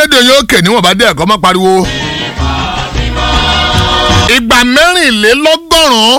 rédíò yóò kè níwọ̀n bá dé ẹ̀kọ́ má pariwo. ìgbà mẹ́rìnlélọ́gọ́rùn-ún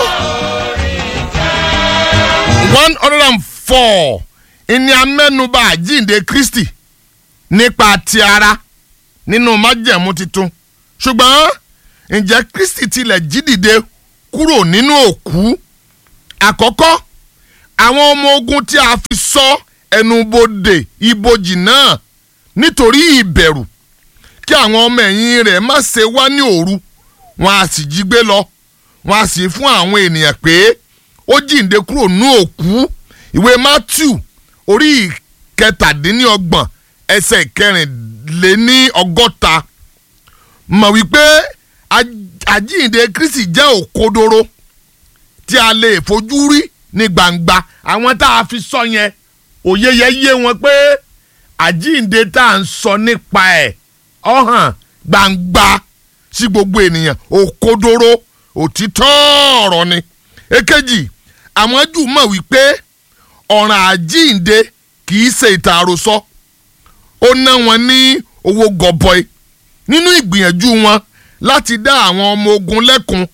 one hundred and four ìní amẹ́nubà àjíǹde Kristi nípa ti ara nínú májẹ̀mú titun ṣùgbọ́n ǹjẹ́ Kristi tilẹ̀ jí dìde kúrò nínú òkú àkọ́kọ́ àwọn ọmọ ogun tí a fi sọ ẹnubodè ibojì náà nítorí ìbẹ̀rù kí àwọn ọmọ ẹ̀yìn rẹ̀ má ṣe wá ní òru wọn a sì jí gbé lọ wọn a sì fún àwọn ènìyàn pé ó jíǹde kúrò nínú òkú ìwé Matthew orí kẹtàdínlọ́gbọ̀n ẹsẹ̀ kẹrìnléní ọgọ́ta mọ̀ wípé àjíǹde Kristi jẹ́ òkodoro tí a lè fojú rí ní gbangba àwọn tá a fi sọ yẹn òye yẹ yé wọn pé àjíǹde tá à ń sọ nípa ẹ̀ ọ̀hàn gbangba sí gbogbo ènìyàn òkodoro òtítọ́ ọ̀rọ̀ ni èkejì àwọn Júù mọ̀ wípé ọ̀ràn àjíǹde kì í ṣe ìtàn àròsọ ó ná wọn ní owó gọbọi nínú ìgbìyànjú wọn láti dá àwọn ọmọ ogun lẹ́kun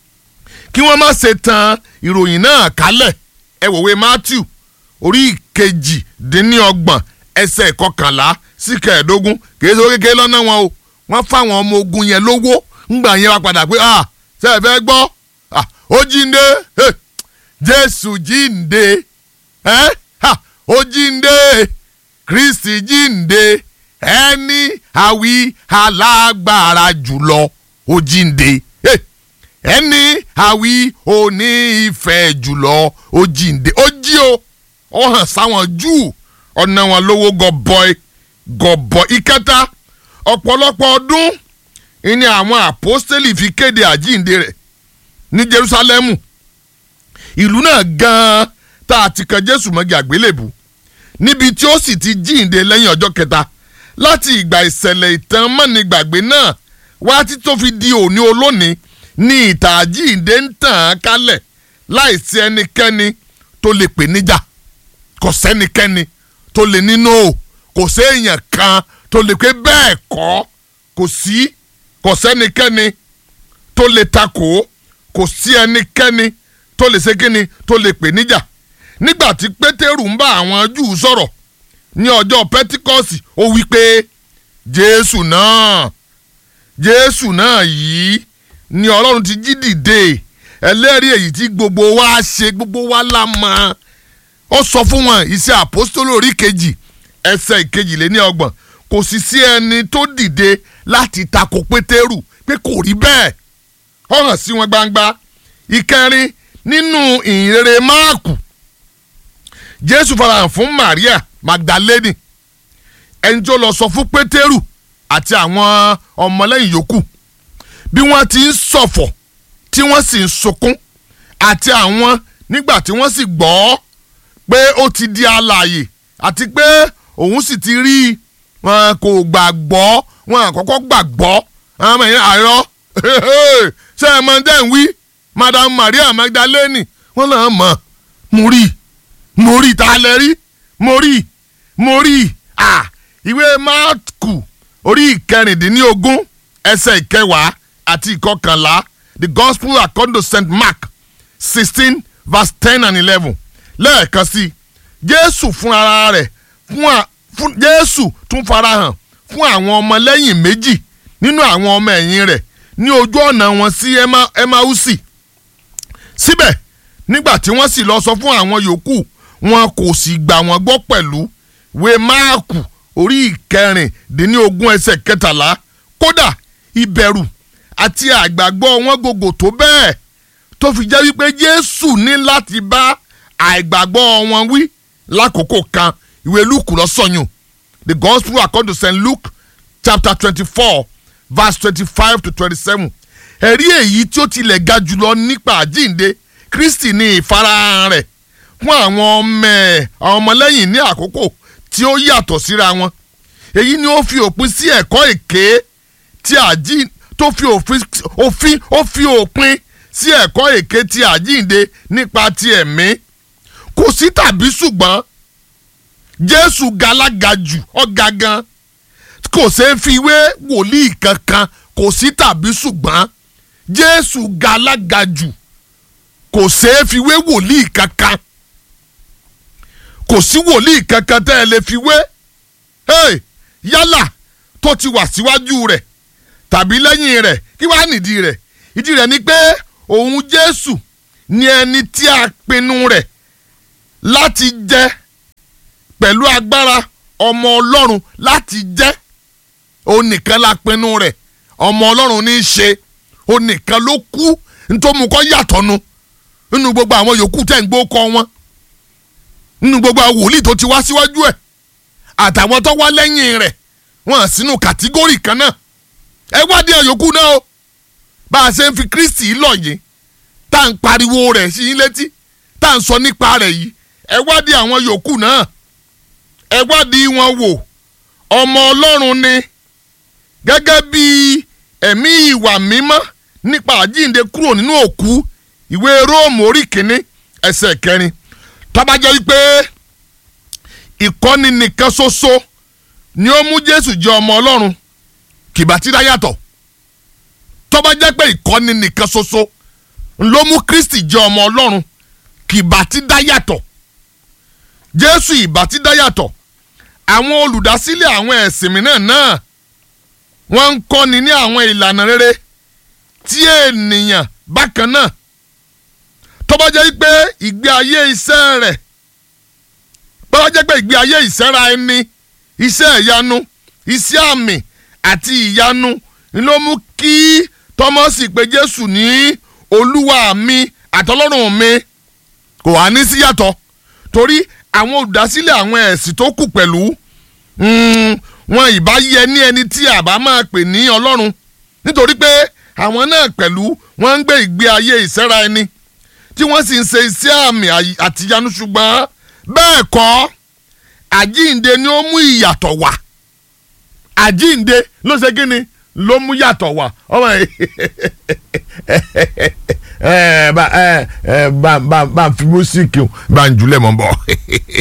kí wọ́n má ṣe tan ìròyìn náà kálẹ̀ ẹ wòwe Matthew orí ìkejì-dín-ní-ọgbọ̀n ẹsẹ̀ kọkànlá sí kẹẹ̀ẹ́dógún kìí ṣe kékeré lọ́nà wọn o wọ́n fáwọn ọmọ ogun yẹn lówó ńgbà yẹn wá padà pé ah ṣe é fẹ́ gbọ́ ah ó jíǹde Jésù jíǹde ẹ́ ha ó jíǹde Kristi jíǹde ẹni àwí alágbára jùlọ ó jíǹde ẹni àwí òní ìfẹ́ jùlọ ó jíǹde ó jí o ó hàn sáwọn Júù ọ̀nà wọn lówó gọbọi gọbọi ìkẹta ọ̀pọ̀lọpọ̀ ọdún ìní àwọn àpọ́stélì fi kéde àjíǹde rẹ̀ ní Jerúsálẹ́mù ìlú náà gan-an tá a ti kan Jésù mọ́gi àgbélébù níbi tí ó sì ti jíǹde lẹ́yìn ọjọ́ kẹta láti ìgbà ìṣẹ̀lẹ̀ ìtàn mọ́nigbàgbé náà wá tí tó fi di òní olónìí ní ìtàn àjíǹde ń tàn án kálẹ̀ láìsí ẹnikẹ́ni tó lè pè níjà kò sẹ́nikẹ́ni tó lè nínú o kò séèyàn kan tó lè pé bẹ́ẹ̀ kọ́ kò sí kò sẹ́nikẹ́ni tó lè takò kò sí ẹnikẹ́ni tó lè ṣe kíni tó lè pè níjà nígbà tí pétérù ń bá àwọn júù sọ̀rọ̀ ní ọjọ́ pẹ́tíkọ́sì ó wí pé jésù náà jésù náà yìí ni ọlọ́run ti jí dìde ẹlẹ́rìí èyí tí gbogbo wa ṣe gbogbo wa la mọ̀ ó sọ fún wọn iṣẹ́ àpọ́stólì orí kejì ẹsẹ̀ ìkejìléní ọgbọ̀n kò sì sí ẹni tó dìde láti tako pétérù pé kò rí bẹ́ẹ̀ ó hàn sí wọn gbangba ìkẹrin nínú ìhìnrere máàkù jésù farahàn fún maria magdalene ẹni tó lọ sọ fún pétérù àti àwọn ọmọlẹ́yìn yòókù bí wọ́n ti ń ṣọ̀fọ̀ tí wọ́n sì ń sunkún àti àwọn nígbà tí wọ́n sì gbọ́ pé ó ti di alààyè àti pé òun sì ti rí i wọn kò gbàgbọ́ wọn àkọ́kọ́ gbàgbọ́ àwọn ọmọ yẹn àìrọ́ ṣé ẹ mọ dẹ́n wí madam maria magdalene wọn náà mọ̀ mo rí mo rí ta lẹ rí mo rí mo rí à ìwé máàkù orí ìkẹrìndínlógún ẹsẹ̀ ìkẹwàá àti ìkọkànlá the gospel according to st mark sixteen verse ten and eleven lẹ́ẹ̀kan sí jésù fún ara rẹ̀ fún jésù tún farahàn fún àwọn ọmọlẹ́yìn méjì nínú àwọn ọmọ ẹ̀yìn rẹ̀ ní ojú ọ̀nà wọn sí emausi síbẹ̀ nígbà tí wọ́n sì lọ sọ fún àwọn yòókù wọn kò sì gbà wọ́n gbọ́ pẹ̀lú wé máàkù orí ìkẹrìndínlógún ẹsẹ̀ kẹtàlá kódà ìbẹ̀rù àti àgbàgbọ́ wọn gògò tó bẹ́ẹ̀ tó fi jẹ́ wípé jésù ní láti bá àìgbàgbọ́ wọn wí lákòókò kan ìwé luke ló sọyún the gospel according to st luke chapter twenty-four verse twenty-five to twenty-seven ẹ̀rí èyí tí ó tilẹ̀ ga jùlọ nípa àjíǹde kristi ní ìfarahàn rẹ̀ fún àwọn ọmọ ẹ̀ àwọn ọmọlẹ́yìn ní àkókò tí ó yàtọ̀ síra wọn èyí ni ó fi òpin sí ẹ̀kọ́ èké tí àjíǹde tó fi òfin ó fi òpin sí ẹ̀kọ́ èké tí àjíǹde nípa ti ẹ̀mí kò sí tàbí ṣùgbọ́n jésù galaga jù ọ̀gá gan kò ṣeé fi wé wòlíì kankan kò sí tàbí ṣùgbọ́n jésù ga alága jù kò ṣeé fi wé wòlíì kankan kò sí wòlíì kankan tẹ́ ẹ lè fi wé hey, yálà tó ti wà síwájú rẹ̀ tàbí lẹ́yìn rẹ̀ kí wàá nìdí rẹ̀ ìdí rẹ̀ ni pé òun jésù ni ẹni tí a pinnu rẹ̀ láti jẹ́ pẹ̀lú agbára ọmọ ọlọ́run láti jẹ́ òun nìkan la pinnu rẹ̀ ọmọ ọlọ́run ní í ṣe òun nìkan ló kú nítorí kọ́ yàtọ̀ nu nínú gbogbo àwọn yòókù tẹ̀ ń gbó kọ́ wọn nínú gbogbo àwọn wòlíì tó ti wá síwájú ẹ̀ àtàwọn tó wá lẹ́yìn rẹ̀ wọ́n sínú kàtígórì kan náà ẹ wádìí àyòkù náà o bá a ṣe ń fi Kristi lọ yìí tá à ń pariwo rẹ̀ sí yín létí tá à ń sọ nípa rẹ̀ yìí ẹ wádìí àwọn yòókù náà ẹ wádìí wọn wò ọmọ Ọlọ́run ni gẹ́gẹ́ bí ẹ̀mí ìwà mímọ́ nípa àjíǹde kúrò nínú òkú ìwé Róòmù orí kìíní ẹsẹ̀ kẹrin tó bá jẹ́ wípé ìkọ́ni nìkan ṣoṣo ni ó mú Jésù jẹ́ ọmọ Ọlọ́run kìbá tí dá yàtọ̀ tó bá jẹ́ pé ìkọ́ni nìkan ṣoṣo ló mú Kristi jẹ́ ọmọ Ọlọ́run kìbá tí dá yàtọ̀ Jésù ìbá tí dá yàtọ̀ àwọn olùdásílẹ̀ àwọn ẹ̀sìn mìíràn náà wọ́n ń kọ́ni ní àwọn ìlànà rere tí ènìyàn bákan náà tó bá jẹ́ pé ìgbé ayé iṣẹ́ rẹ̀ tó bá jẹ́ pé ìgbé ayé ìṣẹ́ra ẹni iṣẹ́ ìyanu iṣẹ́ àmì àti ìyanu ló mú kí tọ́mọ́sì pé Jésù ní olúwa mi àtọlọ́run mi kò wá ní síyàtọ̀ torí àwọn olùdásílẹ̀ àwọn ẹ̀sìn tó kù pẹ̀lú wọn ìbá yẹ ní ẹni tí àbá máa pè ní ọlọ́run nítorí pé àwọn náà pẹ̀lú wọ́n ń gbé ìgbé ayé ìṣẹ́ra ẹni tí wọ́n sì ń ṣe iṣẹ́ àmì àtìyanu ṣùgbọ́n bẹ́ẹ̀ kọ́ àjíǹde ni ó mú ìyàtọ̀ wá àjíǹde ló ṣe kí ni ló mú yàtọ̀ wá ọmọ yìí ẹ bá ẹ bá bá bá fi músíkì bá ń julẹ̀ mọ́ bọ̀